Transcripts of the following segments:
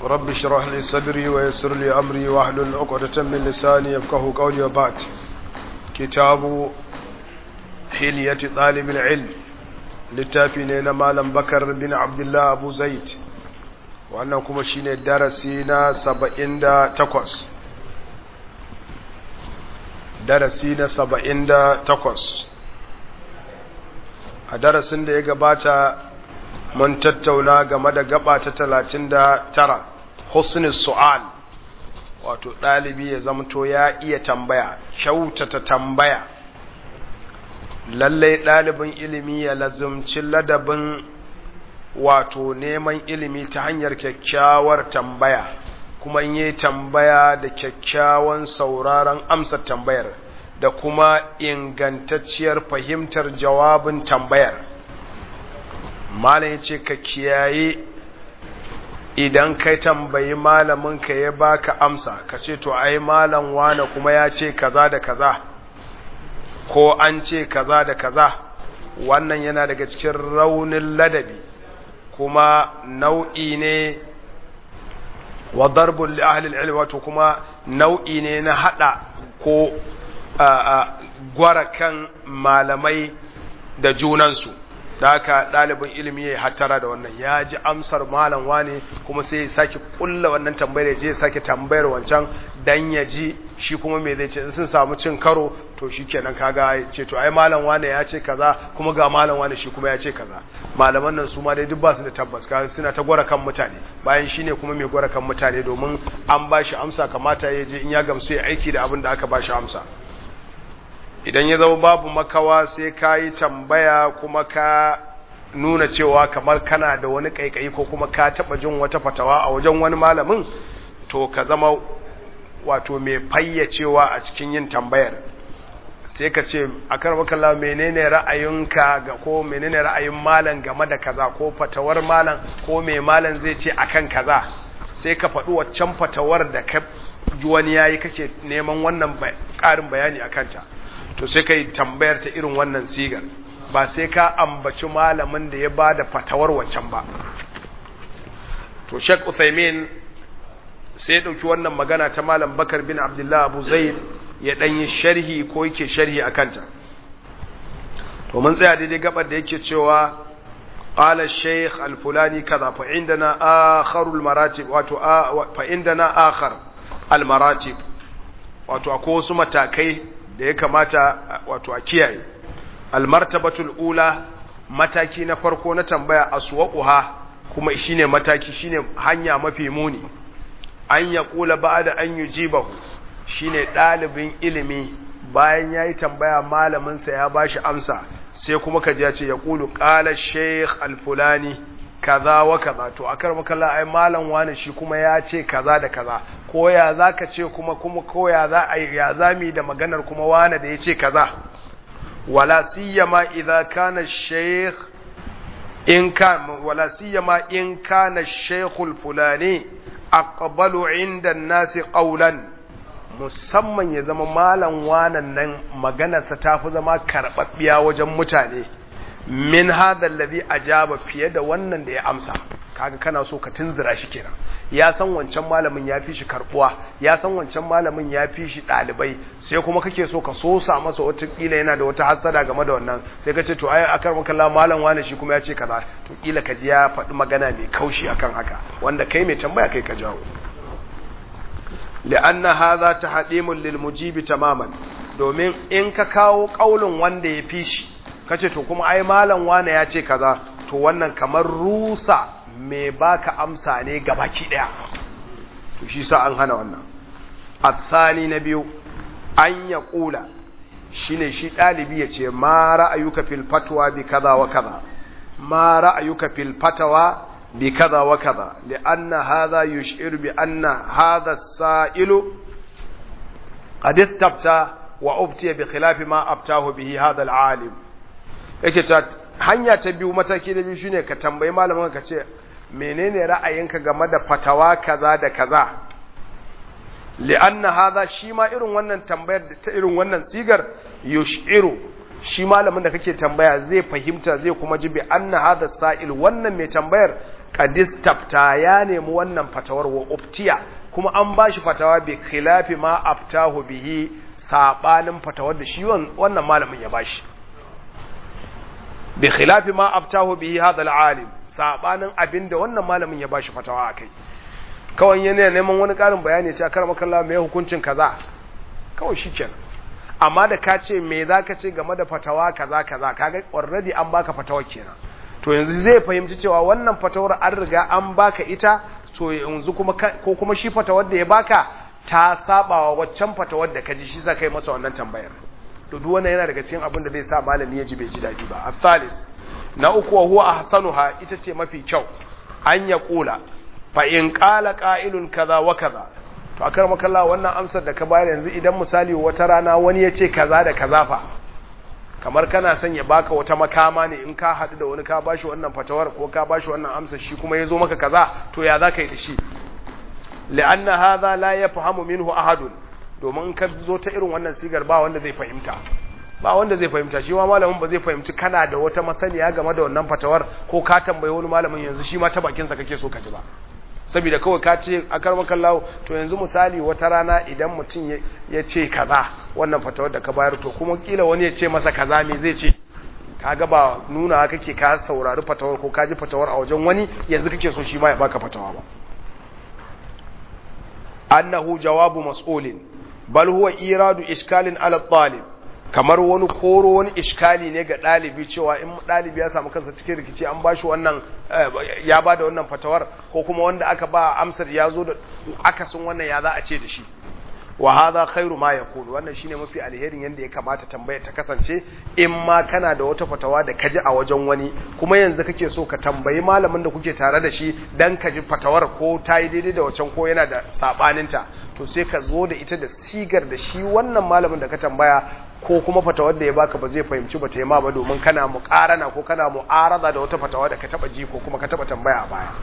رب اشرح لي صدري ويسر لي أمري واحلل عقدة من لساني يفقه قولي وبعد كتاب حلية طالب العلم littafi na malam bakar bin abdullah abu zaid wannan kuma shine darasi na saba'in da takwas darasi na saba'in da takwas a darasin da ya gabata mun tattauna game da gaba ta talatin da tara husnis su'al wato ɗalibi ya zamto ya iya tambaya kyautata tambaya lallai ɗalibin ilimi ya lazumci ladabin wato neman ilimi ta hanyar kyakkyawar tambaya kuma yi tambaya da kyakkyawan sauraron amsa tambayar da kuma ingantacciyar fahimtar jawabin tambayar malam ce ka kiyaye idan kai tambayi malamin ka ya baka amsa ka ce to ai malam wane kuma ya ce kaza da kaza ko an ce kaza da kaza wannan yana daga cikin raunin ladabi kuma nau'i ne wa darbul li ahli al wato kuma nau'i ne na hada ko gwara kan malamai da junansu da haka ɗalibin ilimi ya hattara da wannan ya ji amsar malam wane kuma sai ya sake kulla wannan tambayar ya je ya sake tambayar wancan dan ya ji shi kuma me zai ce in sun samu cin karo to shi kenan kaga ya ce to ai malam wane ya ce kaza kuma ga malam wane shi kuma ya ce kaza malaman nan su ma dai duk ba su da tabbas kaga suna ta gwara kan mutane bayan shi ne kuma mai gwara kan mutane domin an ba shi amsa kamata ya je in ya gamsu ya aiki da abin da aka ba shi amsa idan ya zama babu makawa sai ka yi tambaya kuma ka nuna cewa kamar kana da wani kaikayi ko kuma ka taɓa jin wata fatawa a wajen wani malamin to ka zama wato mai fayyacewa a cikin yin tambayar sai ka ce a karmakalla menene ra'ayinka ga ko menene ra'ayin malam game da kaza ko fatawar malam ko mai malam zai ce akan kaza sai ka faɗi waccan fatawar da ka ji wani yayi kake neman wannan ƙarin bayani a kanta to sai ka yi tambayar ta irin wannan sigar ba sai ka ambaci malamin da ya ba da fatawar wancan ba to shek uthaymin sai ya ɗauki wannan magana ta malam bakar bin abdullahi abu zaid ya ɗanyi sharhi ko yake sharhi a kanta to mun tsaya daidai gabar da yake cewa قال الشيخ الفلاني كذا فعندنا آخر المراتب واتو فعندنا آخر المراتب واتو أكو متاكي da ya kamata wato a kiyaye almartabatul ula mataki na farko na tambaya aswaquha kuma shine mataki shine hanya mafi muni an ya kula ba'da an yujibahu shine dalibin ilimi bayan yayi tambaya malamin sa ya bashi amsa sai kuma kaji ya ce ya kulu qala shaykh alfulani kaza wa kaza to akar makalla ai malam wani shi kuma ya ce kaza da kaza ko ya zaka ce kuma kuma ko ya za a ya zami da maganar kuma wani da ya ce kaza wala siyama idza kana shaykh in kan wala siyama in kana shaykhul fulani aqbalu inda an-nasi qawlan musamman ya zama malam wanan nan maganarsa ta fi zama karɓaɓɓiya wajen mutane min hadha alladhi ajaba fiye da wannan da ya amsa kaga kana so ka tunzura shi kenan ya san wancan malamin ya fi shi karbuwa ya san wancan malamin ya fi shi dalibai sai kuma kake so ka sosa masa wata kila yana da wata hasada game da wannan sai ka ce to ai akar maka malam wani shi kuma ya ce kaza to kila ka ji ya faɗi magana mai kaushi akan haka wanda kai mai tambaya kai ka jawo li'anna hadha tahdimun lil mujibi tamaman domin in ka kawo kaulin wanda ya fi shi kace to kuma ai malam wane ya ce kaza to wannan kamar rusa mai baka amsa ne gabaki daya to shi sa an hana wannan athani na biyu an ya kula shine shi dalibi ya ce ma ra'ayuka fil fatwa bi kaza wa kaza ma ra'ayuka fil fatawa bi kaza wa kaza li'anna hadha yush'iru bi anna hadha as-sa'ilu qad istafta wa uftiya bi khilafi ma aftahu bihi hadha al-alim yake ta hanya ta biyu mataki na biyu shine ka tambayi malamin ka ce menene ra'ayinka game da fatawa kaza da kaza li'anna hadha shi ma irin wannan tambayar ta irin wannan sigar yushiru shi malamin da kake tambaya zai fahimta zai kuma ji bi anna hadha sa'il wannan mai tambayar kadistafta ya nemi wannan fatawar wa uftiya kuma an bashi fatawa bi khilafi ma aftahu bihi sabanin fatawar da shi wannan malamin ya bashi bi khilafi ma aftahu bihi hadha al-alim sabanin abinda wannan malamin ya bashi fatawa akai kawai yana neman wani karin bayani ce akar makalla me hukuncin kaza kawai shikenan amma da ka ce me zaka ce game da fatawa kaza kaza kaga already an baka fatawa kenan to yanzu zai fahimci cewa wannan fatawar an riga an baka ita to yanzu kuma ko kuma shi fatawar da ya baka ta sabawa waccan fatawar da kaji shi sa kai masa wannan tambayar to duk wannan yana daga cikin abin da zai sa malami ya ji bai ji dadi ba asalis na uku wa huwa ahsanuha ita ce mafi kyau an ya kula fa in qala qa'ilun kaza wa kaza to akar makalla wannan amsar da ka bayar yanzu idan misali wata rana wani ya ce kaza da kaza fa kamar kana son ya baka wata makama ne in ka haɗu da wani ka bashi wannan fatawar ko ka bashi wannan amsar shi kuma ya zo maka kaza to ya za ka yi da shi li'anna hadha la yafhamu minhu ahadun domin in ka zo ta irin wannan sigar ba wanda zai fahimta ba wanda zai fahimta shi ma malamin ba zai fahimci kana da wata masaniya game da wannan fatawar ko ka tambayi wani malamin yanzu shi ma ta bakin sa kake so ka ji ba saboda kawai ka ce a karmakan lawo to yanzu misali wata rana idan mutum ya ce kaza wannan fatawar da ka bayar to kuma kila wani ya ce masa kaza me zai ce kaga ba nuna kake ka saurari fatawar ko ka ji fatawar a wajen wani yanzu kake so shi ma ya baka fatawa ba annahu jawabu mas'ulin bal huwa iradu iskalin ala talib kamar wani koro wani iskali ne ga ɗalibi cewa in ɗalibi ya samu kansa cikin rikici an bashi wannan ya ba da wannan fatawar ko kuma wanda aka ba amsar ya zo da akasin wannan ya za a ce da shi wa hadha khairu ma yakun wannan shine mafi alherin yanda ya kamata tambaya ta kasance in ma kana da wata fatawa da kaji a wajen wani kuma yanzu kake so ka tambayi malamin da kuke tare da shi dan ka ji fatawar ko ta yi daidai da wacan ko yana da sabaninta to sai ka zo da ita da sigar da shi wannan malamin da ka tambaya ko kuma fatawar da ya baka ba zai fahimci ba ta yi ma ba domin kana muƙarana ko kana mu'arada da wata fatawa da ka taba ji ko kuma ka taba tambaya a baya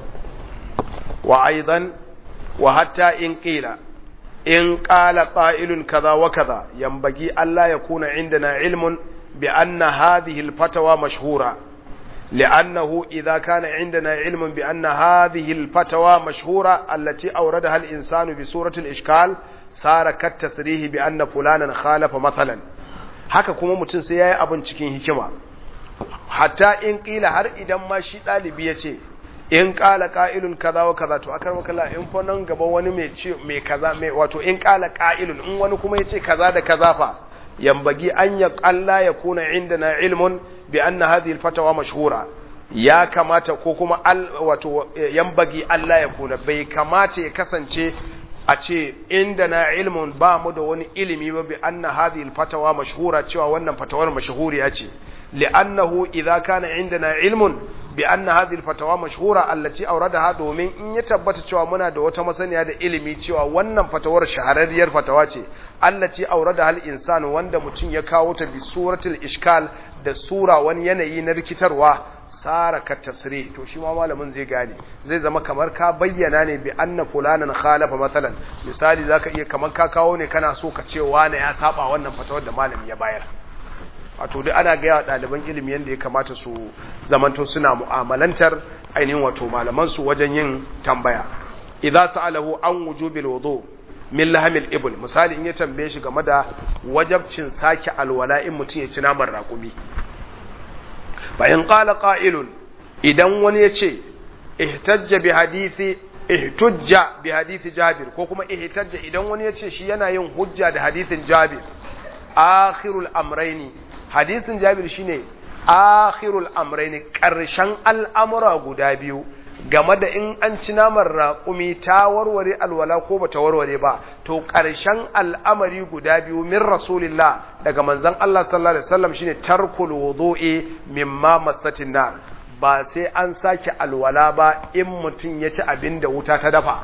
wa aidan wa hatta in qila in qala qa'ilun kaza wa kaza yanbaghi alla yakuna indana ilmun bi anna hadhihi al-fatawa mashhura لأنه إذا كان عندنا علم بأن هذه الفتوى مشهورة التي أوردها الإنسان بصورة الإشكال صار كالتسريه بأن فلانا خالف مثلا haka kuma mutum sai yayi abin cikin hikima hatta in kila har idan ma shi dalibi ya ce in kala qa'ilun kaza wa kaza to akar wakala in fa nan gaba wani mai ce mai kaza mai wato in kala qa'ilun in wani kuma ya ce kaza da kaza fa yambagi an ya Allah ya kuna indana ilmun bi anna hadhihi alfatawa mashhura ya kamata ko kuma wato yambagi Allah ya kuna bai kamata ya kasance a ce indana ilmun ba mu da wani ilimi ba bi anna hadhihi alfatawa mashhura cewa wannan fatawar mashhuriya ce li'annahu idza kana indana ilmun bi anna hadhihi alfatawa mashhura allati awradaha domin in ya tabbata cewa muna da wata masaniya da ilimi cewa wannan fatawar shahararriyar fatawa ce allati awradaha al-insan wanda mutum ya kawo ta bi suratul ishkal da sura wani yanayi na rikitarwa sara ka tasri to shi ma malamin zai gane zai zama kamar ka bayyana ne bi anna fulanan khalafa masalan misali zaka iya kamar ka kawo ne kana so ka ce wani ya saba wannan fatawar da malami ya bayar wato duk ana gaya ɗaliban ilimi yadda ya kamata su zamanto suna mu'amalantar ainihin wato malamansu wajen yin tambaya idza sa'alahu an wujubil wudu min lahamil ibl misali in ya tambaye shi game da wajabcin sake alwala in mutum ya ci naman raƙumi fa in qala qa'ilun idan wani ya ce ihtajja bi hadisi ihtujja bi hadisi jabir ko kuma ihtajja idan wani ya ce shi yana yin hujja da hadisin jabir akhirul amraini hadisin jabir shine akhirul amrayn karshen al'amura guda biyu game da in an ci naman raƙumi ta warware alwala ko bata warware ba to karshen al'amari guda biyu min rasulillah daga manzon Allah sallallahu alaihi wasallam shine tarkul wudu'i mimma massatin nar ba sai an sake alwala ba in mutum ya ci abin da wuta ta dafa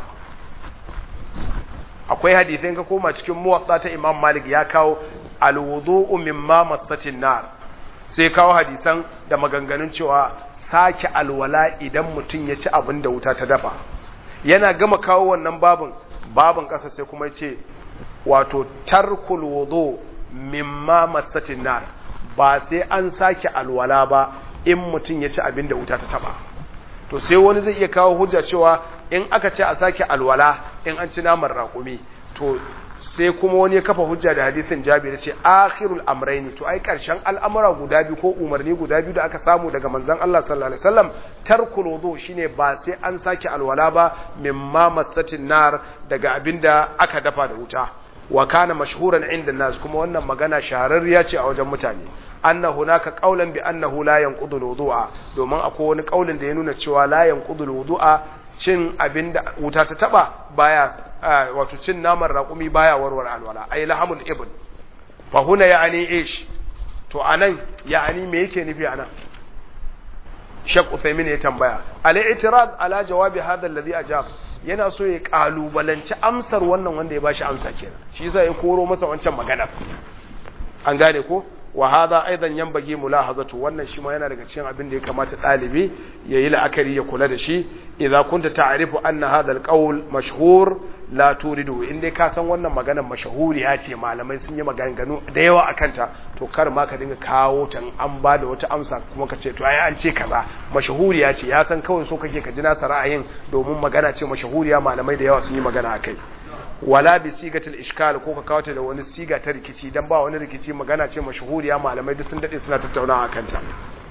akwai hadisai ka koma cikin muwatta ta Imam Malik ya kawo alwudu'u mimma massatin nar sai kawo hadisan da maganganun cewa sake alwala idan mutum ya ci abin da wuta ta dafa yana gama kawo wannan babin babin ƙasa sai kuma ce wato tarkul wudu mimma massatin nar ba sai an sake alwala ba in mutum ya ci abin da wuta ta taba to sai wani zai iya kawo hujja cewa in aka ce a sake alwala in an ci naman raƙumi to sai kuma wani ya kafa hujja da hadisin jabir ce akhirul amrayni to ai karshen al'amura guda biyu ko umarni guda biyu da aka samu daga manzon Allah sallallahu alaihi wasallam tarkul wudu shine ba sai an sake alwala ba mimma masatin nar daga abinda aka dafa da wuta wa kana mashhuran inda nas kuma wannan magana shahararriya ce a wajen mutane anna hunaka qaulan bi annahu la yanqudu alwudu'a domin akwai wani kaulin da ya nuna cewa la yanqudu alwudu'a cin abinda wuta ta taba baya wato cin naman raƙumi baya warware alwala ay lahamul ibn fa huna ya'ni ish to anan ya'ni me yake nufi anan Sheikh Uthaymeen ya tambaya al-i'tirad ala jawabi hadha alladhi ajab yana so ya kalubalanci amsar wannan wanda ya bashi amsa kenan shi yasa ya koro masa wancan magana an gane ko wa hadha aidan yanbaghi mulahazatu wannan shi ma yana daga cikin abin da ya kamata dalibi yayi la'akari ya kula da shi idza kunta ta'rifu anna hadha alqawl mashhur la turidu in dai ka san wannan maganar mashahuriya ce malamai sun yi maganganu da yawa akan ta to kar ma ka dinga kawo ta an ba da wata amsa kuma ka ce to ai an ce kaza mashahuriya ce ya san kawai so kake ka ji nasa ra'ayin domin magana ce mashahuriya malamai da yawa sun yi magana akai wala bi sigatil ishkal ko ka kawo ta da wani siga ta rikici dan ba wani rikici magana ce mashahuriya malamai duk sun dade suna tattaunawa akan ta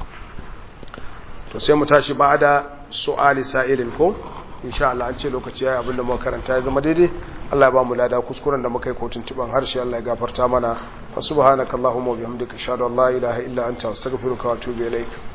to sai mu tashi ba da su'ali sa'ilin ko insha Allah an ce lokaci yayi abinda muka karanta ya zama daidai Allah ya ba mu lada kuskuren da muka yi ko tuntuban harshe Allah ya gafarta mana wa subhanakallahumma wa bihamdika ashhadu an la ilaha illa anta astaghfiruka wa atubu ilaik